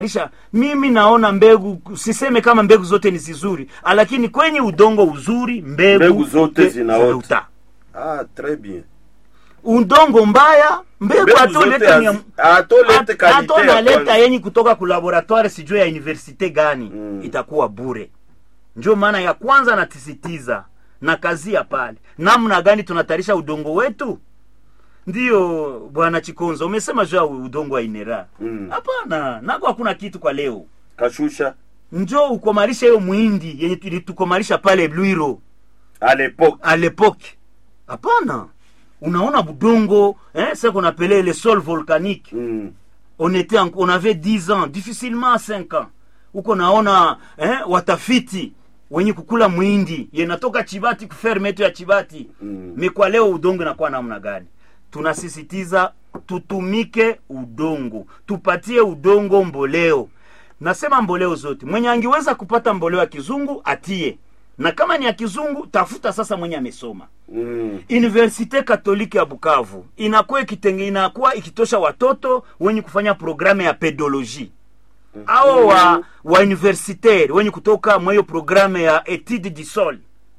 Isha, mimi naona mbegu siseme kama mbegu zote ni zizuri lakini kwenye udongo uzuri mbegu, Mbegu zote te- zinaota. Ah, très bien. udongo mbaya mbegu Mbegu atoleta zote ni ya- hazi- atolete at- kalite ya atonaleta kwanza. yenye kutoka ku laboratoire sijue ya universite gani Mm. itakuwa bure ndio maana ya kwanza natisitiza na kazi ya pale namna gani tunatarisha udongo wetu ndiyo bwana chikonza umesema juu ya udongo wa inera Mm. hapana nako hakuna kitu kwa leo Kashusha njo ukomalisha hiyo mwindi yenye tulitukomalisha pale Lwiro à l'époque. a l'époque hapana unaona budongo eh, ce qu'on appelait le sol volcanique Mm. on était en, on avait 10 ans difficilement 5 ans huko naona eh, watafiti wenye kukula mwindi yenatoka chibati kuferme yetu ya chibati Mm. me kwa leo udongo inakuwa namna gani tunasisitiza tutumike udongo tupatie udongo mboleo nasema mboleo zote mwenye angeweza kupata mboleo ya kizungu atie na kama ni ya kizungu tafuta sasa mwenye amesoma Mm. Universite Katoliki ya Bukavu inakuwa ikitenge inakuwa ikitosha watoto wenye kufanya programu ya pedologie au wa, wa universitaire wenye kutoka mweyo programu ya etude du sol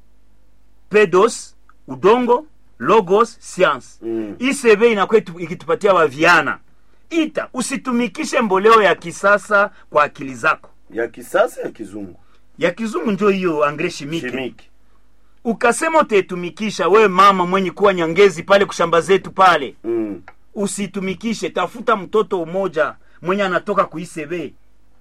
pedos udongo logos science Mm. ICB inakuwa itu- ikitupatia waviana ita usitumikishe mboleo ya kisasa kwa akili zako Ya kisasa ya kizungu. ya kizungu njo hiyo angre chimique Chimique. ukasema utaitumikisha we mama mwenye kuwa nyangezi pale kushamba zetu pale Mm. usitumikishe tafuta mtoto umoja mwenye anatoka kuisebe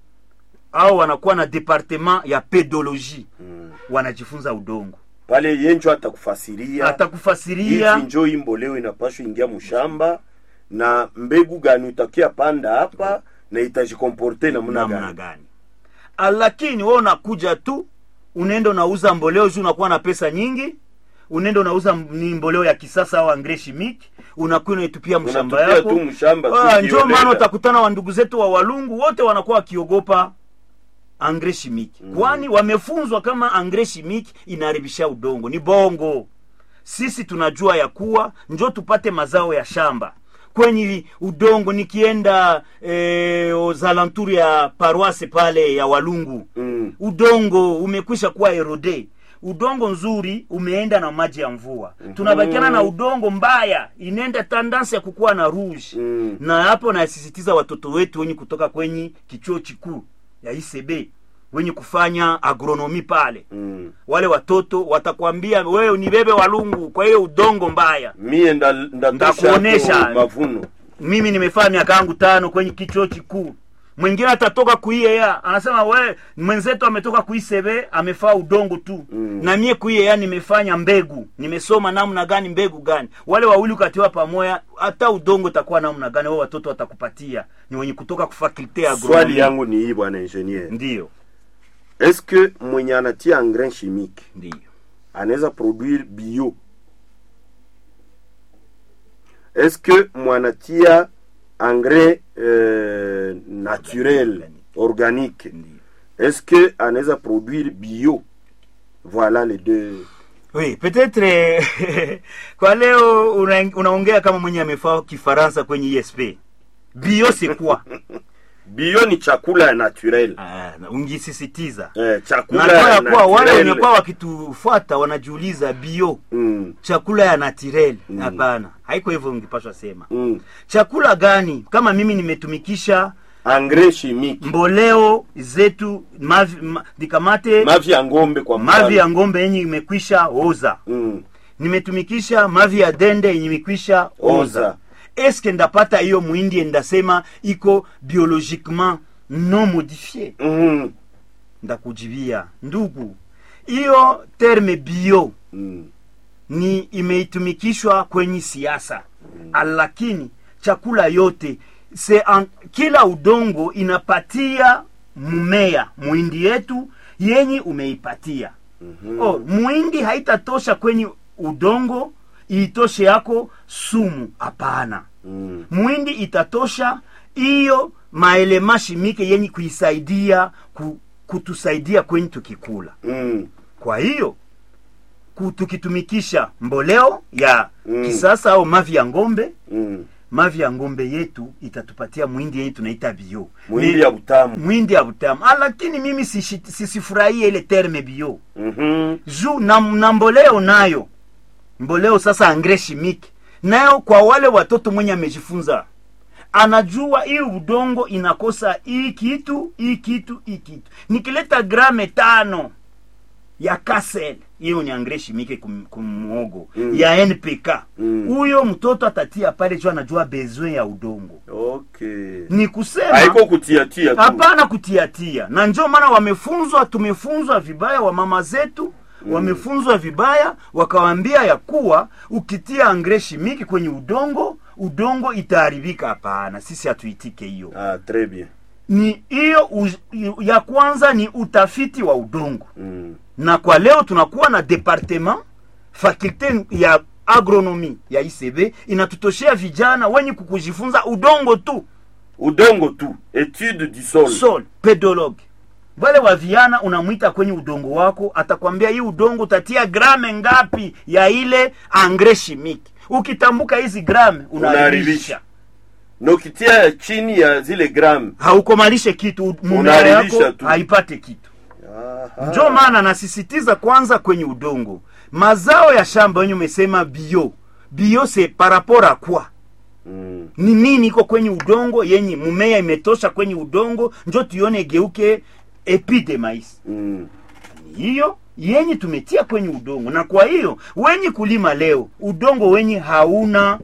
au wanakuwa na departement ya pedologie Mm. wanajifunza udongo Pale yenjo atakufasiria atakufasiria hivi njo hii mboleo inapashwa ingia mshamba na mbegu gani utakia panda hapa na itajikomporte namna namna gani. gani Ah, lakini we unakuja tu unaenda unauza mboleo juu unakuwa na pesa nyingi unaenda unauza m- ni mboleo ya kisasa au angre chimique unakuwa unaitupia mshamba Unatupia yako tu mshamba tu Ah, njo kiolela. maana utakutana wa ndugu zetu wa walungu wote wanakuwa wakiogopa angre chimique Mm. kwani wamefunzwa kama angre chimique inaharibisha udongo ni bongo sisi tunajua ya kuwa njo tupate mazao ya shamba kwenye udongo nikienda eh, ozalanturi ya paroise pale ya walungu Mm. udongo umekwisha kuwa erode udongo nzuri umeenda na maji ya mvua mm-hmm. tunabakiana na udongo mbaya inaenda tandansi ya kukuwa na rouge Mm. na hapo nasisitiza watoto wetu wenye kutoka kwenye kichuo chikuu ya ICB wenye kufanya agronomi pale Mm. wale watoto watakwambia wewe ni bebe walungu kwa hiyo udongo mbaya Mie nda- ndatosha Ndakuonesha. hapo mavuno. mimi nimefanya miaka yangu tano kwenye kichuo chikuu mwingine atatoka kuiea anasema we mwenzetu ametoka kuisebe amefaa udongo tu Mm. na mie kuiea nimefanya mbegu nimesoma namna gani mbegu gani wale wawili ukatiwa pamoja hata udongo utakuwa namna gani wao watoto watakupatia ni wenye kutoka kufakulte ya Swali agronomy. yangu ni hii bwana ingenier. ndiyo Est-ce que mwenye anatia engrais chimique ndiyo anaweza produire bio? Est-ce que mwanatia engrais euh, naturel organique ndiyo est-ce que anaweza produire bio? Voilà les deux. oui peut-être eh, kwa leo una- unaongea kama mwenye amefaa kifaransa kwenye esp bio c'est quoi Bio ni chakula ya naturel. Ah, ungisisitiza Eh, chakula nakuwa ya ya kuwa wale naturel. wenye kuwa wakitufuata wanajiuliza bio Mm, chakula ya natirel Mm. hapana haiko hivyo ungipashwa sema mm. chakula gani kama mimi nimetumikisha Engrais chimique. mboleo zetu mavi, ma, nikamate Mavi ya ng'ombe kwa mfano. mavi ya ngombe yenye imekwisha oza Mm. nimetumikisha mavi ya dende yenye imekwisha oza Oza. eske ndapata hiyo mwindi ndasema iko biologiquement non modifie Mm. ndakujibia ndugu hiyo terme bio Mm. ni imeitumikishwa kwenye siasa lakini chakula yote se an, kila udongo inapatia mmea mwindi yetu yenye umeipatia Mhm. oh, mwindi haitatosha kwenye udongo iitoshe yako sumu hapana Mm. mwindi itatosha hiyo maelema shimike yenye kuisaidia ku, kutusaidia kwenye tukikula Mm. kwa hiyo ku- tukitumikisha mboleo ya Mm. kisasa au mavi ya ngombe Mm. mavi ya ngombe yetu itatupatia mwindi yenye tunaita bio mwindi Me- ya butamu mwindi ya butamu ah, lakini mimi sishi- sisifurahie ile terme bio Mhm. juu na, na mboleo nayo mboleo sasa angre chimique nayo kwa wale watoto mwenye amejifunza anajua hii udongo inakosa hii kitu hii kitu hii kitu nikileta grame tano ya kasel hiyo ni angre chimique kum- kumuogo Mm. ya npk Mm. huyo mtoto atatia pale juu anajua besoin ya udongo okay ni kusema haiko kutiatia tu hapana kutiatia na ndio maana wamefunzwa tumefunzwa vibaya wa mama zetu wamefunzwa vibaya wakawambia ya kuwa ukitia angre shimiki kwenye udongo udongo itaharibika hapana sisi hatuitike hiyo ah, très bien ni hiyo u- ya kwanza ni utafiti wa udongo mm. na kwa leo tunakuwa na departement fakulte ya agronomi ya icb inatutoshea vijana wenye kukujifunza udongo tu udongo tu etude du sol sol pedologue wale wa viana unamwita kwenye udongo wako atakwambia hii udongo utatia grame ngapi ya ile angre chimique ukitambuka hizi grame unaharibisha Unaharibisha. na ukitia chini ya zile gram haukomalishe kitu mumea Unaharibisha yako tu. haipate kitu Aha. njo maana nasisitiza kwanza kwenye udongo mazao ya shamba wenye umesema bio bio se par rapport à quoi mm. ni nini iko kwenye udongo yenye mumea imetosha kwenye udongo njo tuione geuke epi de mais Mm. hiyo yenye tumetia kwenye udongo na kwa hiyo wenye kulima leo udongo wenye hauna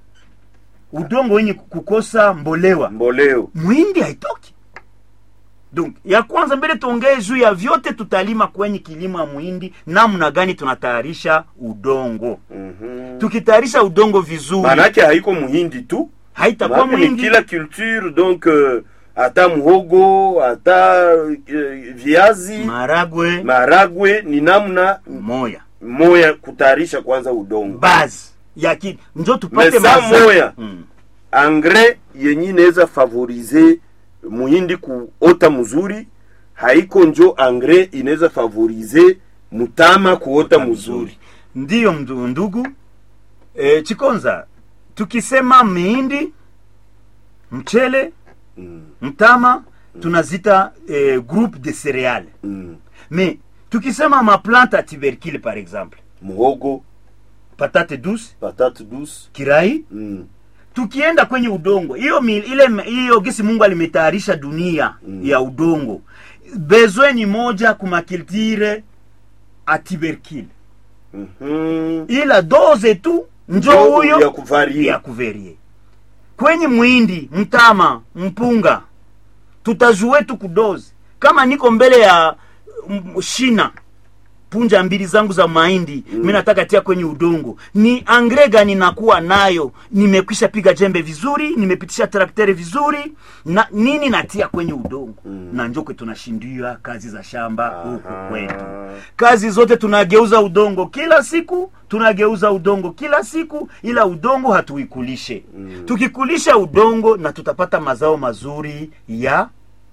udongo wenye kukosa mbolewa mboleo mwindi haitoki donc ya kwanza mbele tuongee juu ya vyote tutalima kwenye kilimo ya mwindi namna gani tunatayarisha udongo Mhm. tukitayarisha udongo vizuri maanake haiko muhindi tu haitakuwa Maanake ni mwindi kila culture donc euh, hata muhogo hata euh, viazi maragwe maragwe ni namna moya moya kutayarisha kwanza udongo base ya ki njo tupate Mesa mazao. moya. mm. engrais yenye inaweza favorize muhindi kuota mzuri haiko njo engrais inaweza favorize mutama kuota mzuri ndiyo mdu- ndugu e, chikonza tukisema mihindi mchele mm. mtama tunazita e, groupe de cereale mm. mais tukisema maplante à tubercule par exemple muhogo patate douce patate douce kirai mm. tukienda kwenye udongo hiyo mi- ile hiyo gisi mungu alimetayarisha dunia Mm. ya udongo besoin ni moja kumakiltire a tubercule Mhm. ila doze tu njo Njo huyo ya kuvarie. ya kuverie kwenye mwindi mtama mpunga tutajue tu kudozi kama niko mbele ya mm, shina punja mbili zangu za mahindi mm. mi nataka tia kwenye udongo ni angre gani nakuwa nayo nimekwisha piga jembe vizuri nimepitisha trakteri vizuri na nini natia kwenye udongo mm. na njokwe tunashindia kazi za shamba huku Aha. kwetu kazi zote tunageuza udongo kila siku tunageuza udongo kila siku ila udongo hatuikulishe mm. tukikulisha udongo na tutapata mazao mazuri ya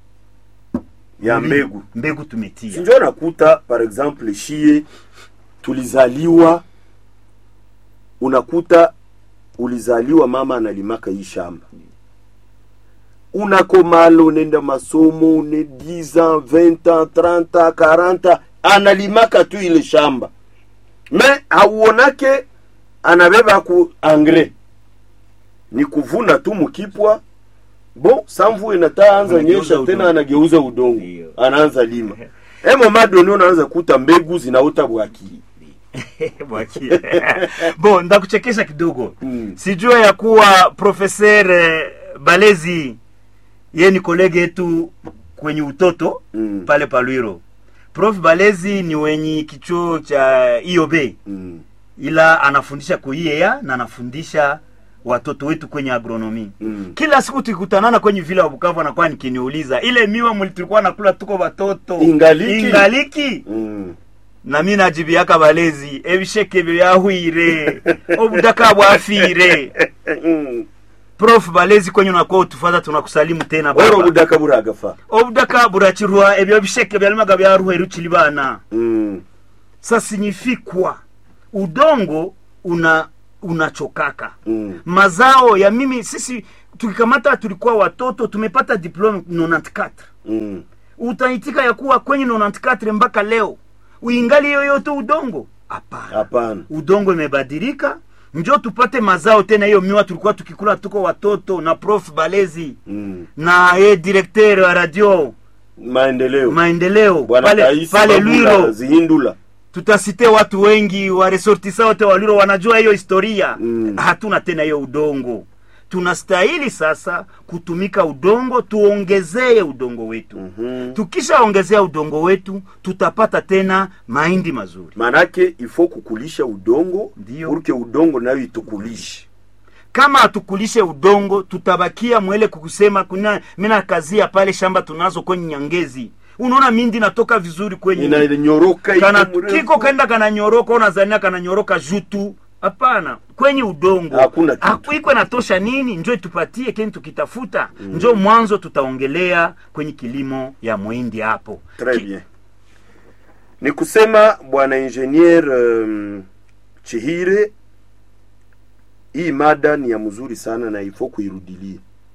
ya ulimo. mbegu mbegu tumetia sinjo nakuta par exemple shie tulizaliwa unakuta ulizaliwa mama analimaka hii shamba unakomala unaenda masomo une 10 ans 20 ans 30 ans 40 ans analimaka tu ile shamba me hauonake anabeba ku engrais ni kuvuna tu mukipwa bon samvu inataanza Anageuza nyesha udongo. tena anageuza udongo Ndio. anaanza lima emo madoni unaanza kuta mbegu zinaota bwaki Bwaki. bon ndakuchekesha kidogo Mm. sijua ya kuwa profeser eh, balezi ye ni kolege yetu kwenye utoto Mm. pale palwiro prof balezi ni wenye kichuo cha iob mm. ila anafundisha kuiea na anafundisha watoto wetu kwenye agronomi Mm. kila siku tukikutanana kwenye vile wa bukavu anakuwa nikiniuliza ile miwa muli tulikuwa nakula tuko watoto Ingaliki? ingaliki Mm. na mi najibiaka balezi ebisheke byahwire obudaka bwafire Mm. prof balezi kwenye unakuwa utufata tunakusalimu tena oro baba budaka buragafa obudaka burakirwa ebyo bisheke byalimaga byaruha erukiri bana mm. ça signifie quoi udongo una unachokaka Mm. mazao ya mimi sisi tukikamata tulikuwa watoto tumepata diplome 94 Mm. utaitika ya kuwa kwenye 94 mpaka leo uingali yoyote udongo hapana hapana udongo imebadilika njo tupate mazao tena hiyo miwa tulikuwa tukikula tuko watoto na prof balezi mm. na ye directeur wa radio maendeleo maendeleo bwana pale, Kaisi pale Babula lwiro zihindula tutasite watu wengi wa resortisa wote wa lwiro wanajua hiyo historia Mm. hatuna tena hiyo udongo tunastahili sasa kutumika udongo tuongezee udongo wetu Mhm. tukishaongezea udongo wetu tutapata tena mahindi mazuri manake ifo kukulisha udongo Ndio. purke udongo nayo itukulishe kama hatukulishe udongo tutabakia mwele kukusema kuna mina kazia pale shamba tunazo kwenye nyangezi unaona mindi natoka vizuri kwenye inanyoroka kana iko mrefu. kiko kaenda kananyoroka unazania kananyoroka jutu hapana kwenye udongo Hakuna kitu. Haku- iko natosha nini njo tupatie keni tukitafuta njo mwanzo tutaongelea kwenye kilimo ya mwindi hapo Très Ki- bien. Ni kusema bwana ingenier um, Chihire, hii mada ni ya mzuri sana na ifo kuirudilia.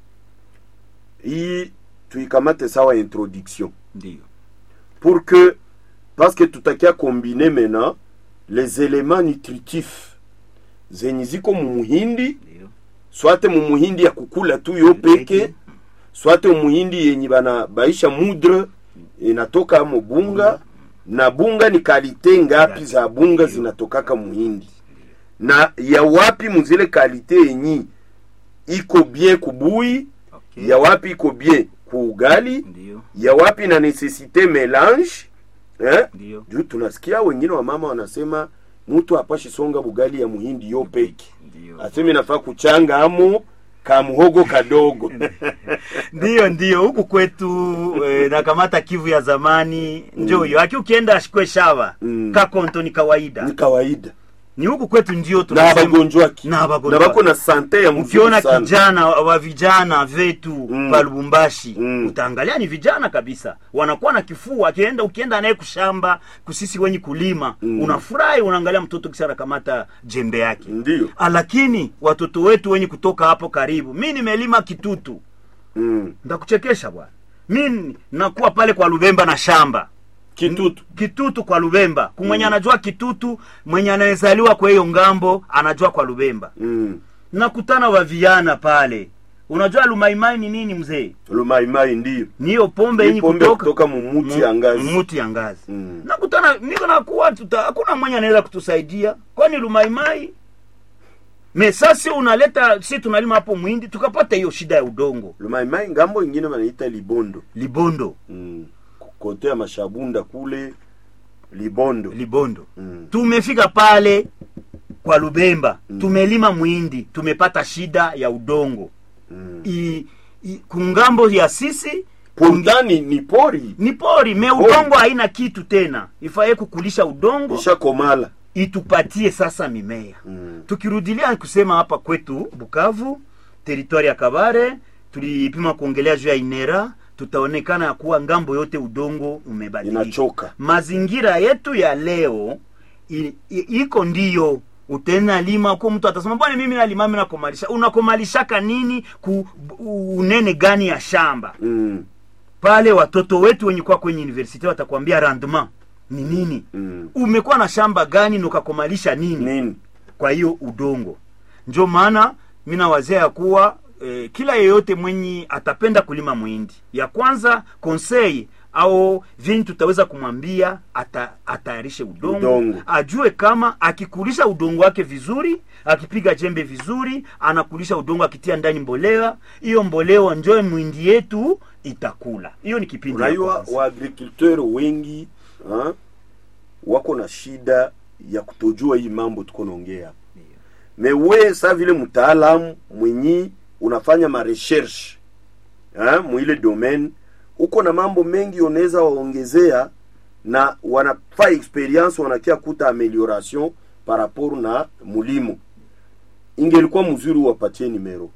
Hii tuikamate sawa introduction ndio pour que parce que tutakia combiner maintenant les éléments nutritifs zenye ziko mumuhindi ndio swate mumuhindi ya kukula tu yo peke swate muhindi yenye bana baisha mudre inatoka mo bunga na bunga ni kalite ngapi za bunga zinatokaka muhindi na ya wapi muzile kalite yenyi iko bien kubui okay. ya wapi iko bien kuugali ndio ya wapi na necessite melange eh? ndio juu tunasikia wengine wa mama wanasema mtu apashi songa bugali ya muhindi yo peke ndio aseme nafaa kuchanga amo kamuhogo kadogo ndio ndio huku kwetu eh, nakamata kivu ya zamani njo hiyo aki ukienda ashikwe shava Mm. kakonto ni kawaida ni kawaida ni huku kwetu ndio na tunasema- abagonjwaki Na na abagonjwaki. bako na sante ya mzuri ukiona sana kijana wa vijana vetu Mm. pa Lubumbashi Mm. utaangalia ni vijana kabisa wanakuwa na kifua akienda ukienda naye kushamba kusisi wenye kulima Mm. unafurahi unaangalia mtoto kisa anakamata jembe yake ndio Ah, lakini watoto wetu wenye kutoka hapo karibu mi nimelima kitutu mm. ndakuchekesha bwana mi nakuwa pale kwa lubemba na shamba kitutu kitutu kwa lubemba kumwenye anajua kitutu mwenye anayezaliwa kwa hiyo ngambo anajua kwa lubemba mm. nakutana wa viana pale unajua lumaimai ni nini mzee lumaimai ndio ni hiyo pombe Ni yenye pombe kutoka kutoka mumuti ya ngazi. muti ya ngazi Mm. nakutana niko nakuwa tuta hakuna mwenye anaweza kutusaidia kwani lumaimai me sasi unaleta si tunalima hapo mwindi tukapata hiyo shida ya udongo lumaimai ngambo ingine wanaita libondo libondo mm. kote ya mashabunda kule libondo libondo mm. tumefika pale kwa lubemba tumelima mwindi tumepata shida ya udongo mm. I, i, kungambo ya sisi pundani ni pori ni pori me udongo haina kitu tena ifaye kukulisha udongo ishakomala itupatie sasa mimea mm. tukirudilia kusema hapa kwetu bukavu teritwari ya kabare tulipima kuongelea juu ya inera tutaonekana ya kuwa ngambo yote udongo umebadilika inachoka mazingira yetu ya leo i, i, iko ndiyo utena lima ko mtu atasema bwana mimi nalima mimi nakomalisha unakomalishaka nini ku u- unene gani ya shamba mm. pale watoto wetu wenye kuwa kwenye university watakwambia rendement ni nini Mm. umekuwa na shamba gani na ukakomalisha nini nini kwa hiyo udongo njo maana mi nawazia ya kuwa eh, kila yeyote mwenye atapenda kulima mwindi ya kwanza konsei au vini tutaweza kumwambia ata, atayarishe udongo, Udongo. ajue kama akikulisha udongo wake vizuri akipiga jembe vizuri anakulisha udongo akitia ndani mbolea hiyo mbolea njo mwindi yetu itakula hiyo ni kipindi ya unajua kwanza. waagriculteur wengi ha? wako na shida ya kutojua hii mambo tuko naongea me we sa vile mtaalamu mwenyi unafanya marecherche ha? mwile domaine uko na mambo mengi unaweza waongezea na wanafaa experience wanakia kuta amelioration par rapport na mulimo ingelikuwa mzuri wapatie nimero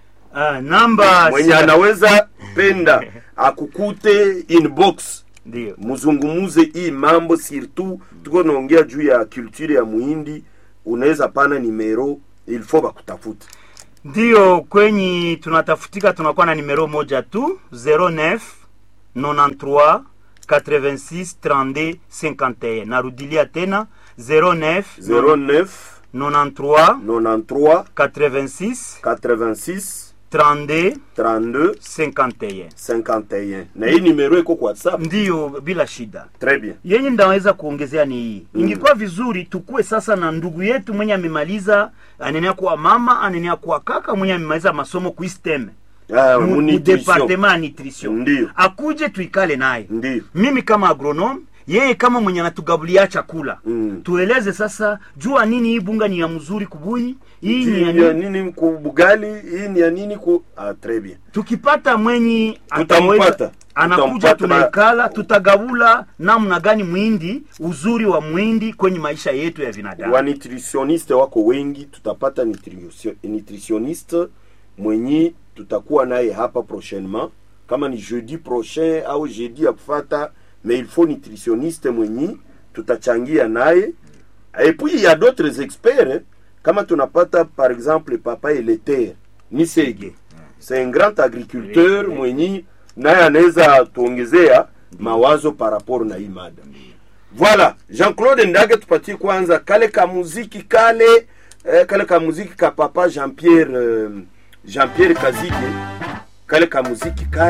ah, namba mwenye anaweza penda akukute inbox ndio muzungumuze hii mambo surtout tuko naongea juu ya culture ya muhindi unaweza pana nimero il faut bakutafute ndiyo kwenye tunatafutika tunakuwa na nimero moja tu 09 93 86 32 51 narudilia tena 09 09 93 93 86 86 32 32 51 51 na hii nimero iko kwa whatsapp ndiyo bila shida très bien yenye ndaweza kuongezea ni hii mm. ingekuwa vizuri tukuwe sasa na ndugu yetu mwenye amemaliza anenea kuwa mama anenea kuwa kaka mwenye amemaliza masomo kuisteme ah, mu mu mu nutrition. departement ya nutrition Ndiyo. akuje tuikale naye Ndiyo. mimi kama agronome yeye kama mwenye anatugabulia chakula Mm. tueleze sasa jua nini hii bunga ni ya mzuri kubui hii ni ya Hii ya nini nini ku bugali hii ni ya nini ku ah, très bien tukipata mwenyi Tutampata. ataweza- anakuja Tutampata. tunaikala tutagabula namna gani mwindi uzuri wa mwindi kwenye maisha yetu ya binadamu wa nutritioniste wako wengi tutapata nutrisio- nutritioniste mwenye tutakuwa naye hapa prochainement kama ni jeudi prochain au jeudi ya kufata mais il faut nutritionniste mwenye tutachangia naye et puis il y a d'autres experts eh. kama tunapata par exemple papa eleter nisege c'est un grand agriculteur Oui, oui. mwenye naye anaweza tuongezea mawazo par rapport na hii mada voilà jean-claude ndage tupatie kwanza kale ka muziki kale eh, kale ka muziki ka papa jean-pierre euh, jean-pierre kazige kale ka muziki kale